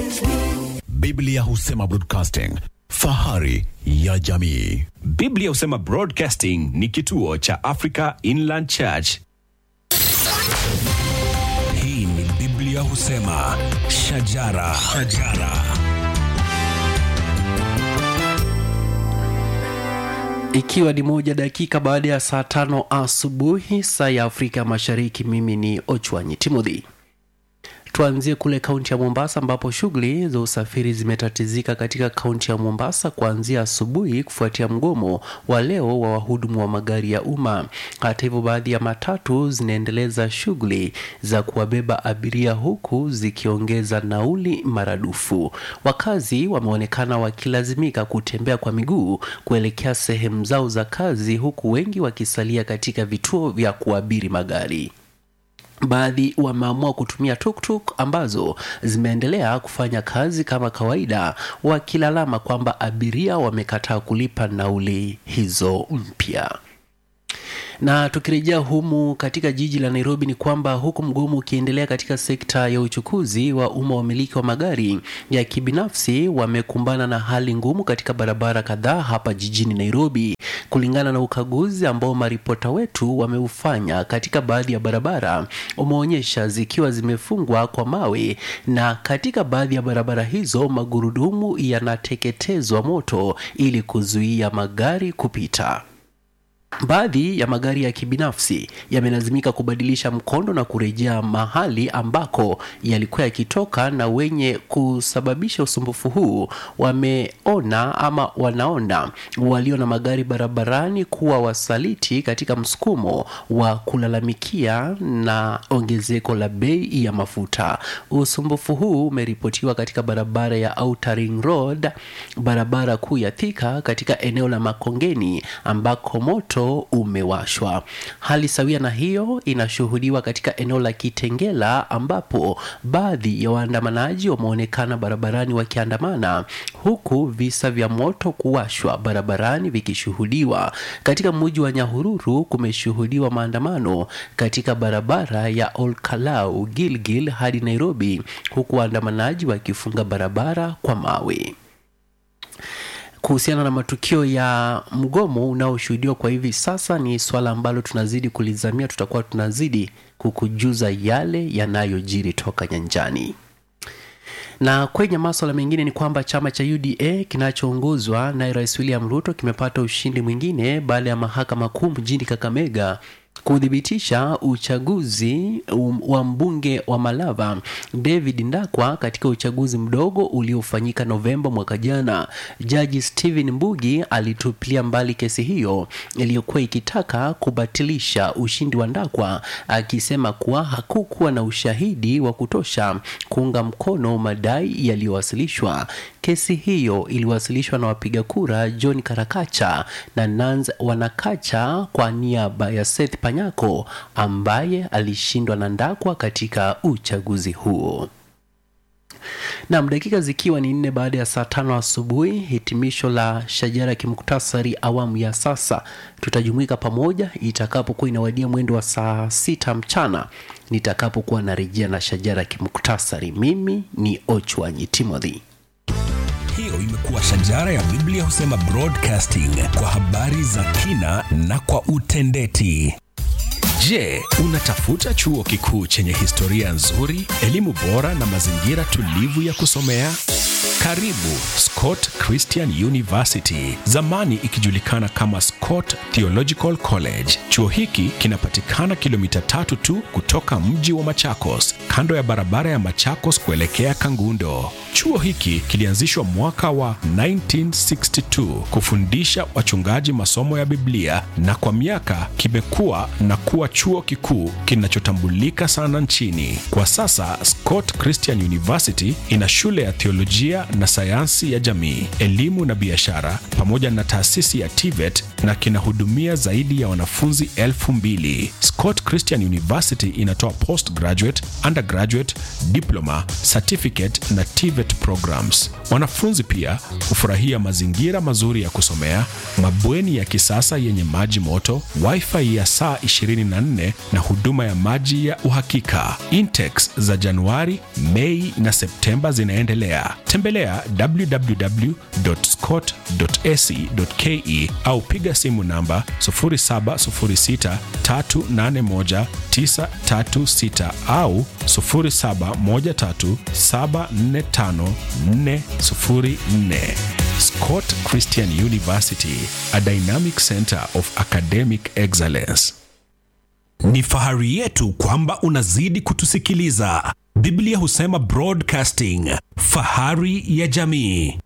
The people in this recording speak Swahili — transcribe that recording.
Biblia husema broadcasting, fahari ya jamii. Biblia husema Broadcasting ni kituo cha Africa Inland Church. Hii ni Biblia husema shajara, shajara. Ikiwa ni moja dakika baada ya saa tano asubuhi saa ya Afrika Mashariki, mimi ni Ochwanyi Timothy. Tuanzie kule kaunti ya Mombasa ambapo shughuli za usafiri zimetatizika katika kaunti ya Mombasa kuanzia asubuhi kufuatia mgomo wa leo wa wahudumu wa magari ya umma. Hata hivyo, baadhi ya matatu zinaendeleza shughuli za kuwabeba abiria huku zikiongeza nauli maradufu. Wakazi wameonekana wakilazimika kutembea kwa miguu kuelekea sehemu zao za kazi huku wengi wakisalia katika vituo vya kuabiri magari. Baadhi wameamua kutumia tuktuk ambazo zimeendelea kufanya kazi kama kawaida, wakilalama kwamba abiria wamekataa kulipa nauli hizo mpya na tukirejea humu katika jiji la Nairobi ni kwamba huku mgomo ukiendelea katika sekta ya uchukuzi wa umma, wamiliki wa magari ya kibinafsi wamekumbana na hali ngumu katika barabara kadhaa hapa jijini Nairobi, kulingana na ukaguzi ambao maripota wetu wameufanya katika baadhi ya barabara umeonyesha zikiwa zimefungwa kwa mawe, na katika baadhi ya barabara hizo magurudumu yanateketezwa moto ili kuzuia magari kupita. Baadhi ya magari ya kibinafsi yamelazimika kubadilisha mkondo na kurejea mahali ambako yalikuwa yakitoka, na wenye kusababisha usumbufu huu wameona ama wanaona walio na magari barabarani kuwa wasaliti katika msukumo wa kulalamikia na ongezeko la bei ya mafuta. Usumbufu huu umeripotiwa katika barabara ya Outer Ring Road, barabara kuu ya Thika katika eneo la Makongeni ambako moto umewashwa. Hali sawia na hiyo inashuhudiwa katika eneo la Kitengela ambapo baadhi ya waandamanaji wameonekana barabarani wakiandamana huku visa vya moto kuwashwa barabarani vikishuhudiwa. Katika mji wa Nyahururu kumeshuhudiwa maandamano katika barabara ya Olkalau Gilgil hadi Nairobi huku waandamanaji wakifunga barabara kwa mawe kuhusiana na matukio ya mgomo unaoshuhudiwa kwa hivi sasa ni swala ambalo tunazidi kulizamia. Tutakuwa tunazidi kukujuza yale yanayojiri toka nyanjani. Na kwenye maswala mengine ni kwamba chama cha UDA kinachoongozwa na Rais William Ruto kimepata ushindi mwingine baada ya mahakama kuu mjini Kakamega kuthibitisha uchaguzi um, wa mbunge wa Malava David Ndakwa katika uchaguzi mdogo uliofanyika Novemba mwaka jana. Jaji Stephen Mbugi alitupilia mbali kesi hiyo iliyokuwa ikitaka kubatilisha ushindi wa Ndakwa, akisema kuwa hakukuwa na ushahidi wa kutosha kuunga mkono madai yaliyowasilishwa. Kesi hiyo iliwasilishwa na wapiga kura John Karakacha na Nans Wanakacha kwa niaba ya Seth Panyako ambaye alishindwa na Ndakwa katika uchaguzi huo. Nam, dakika zikiwa ni nne baada ya saa tano asubuhi, hitimisho la shajara ya kimuktasari awamu ya sasa. Tutajumuika pamoja itakapokuwa inawadia mwendo wa saa sita mchana nitakapokuwa narejea na shajara ya kimuktasari. Mimi ni Ochwanyi Timothy. Hiyo imekuwa shajara ya Biblia husema broadcasting kwa habari za kina na kwa utendeti. Je, unatafuta chuo kikuu chenye historia nzuri, elimu bora na mazingira tulivu ya kusomea? Karibu Scott Christian University, zamani ikijulikana kama Scott Theological College. Chuo hiki kinapatikana kilomita tatu tu kutoka mji wa Machakos, kando ya barabara ya Machakos kuelekea Kangundo. Chuo hiki kilianzishwa mwaka wa 1962 kufundisha wachungaji masomo ya Biblia na kwa miaka kimekuwa na kuwa chuo kikuu kinachotambulika sana nchini. Kwa sasa Scott Christian University ina shule ya theolojia na sayansi ya jamii, elimu na biashara pamoja na taasisi ya TVET na kinahudumia zaidi ya wanafunzi elfu mbili. Scott Christian University inatoa postgraduate, undergraduate, diploma, certificate na TVET programs. Wanafunzi pia hufurahia mazingira mazuri ya kusomea, mabweni ya kisasa yenye maji moto, wifi ya saa 24 na huduma ya maji ya uhakika. Intex za Januari, Mei na Septemba zinaendelea. Tembelea www.scott.ac.ke au piga simu namba 0706381936 au 0713745404. Scott Christian University, a dynamic center of academic excellence. Ni fahari yetu kwamba unazidi kutusikiliza. Biblia husema broadcasting, fahari ya jamii.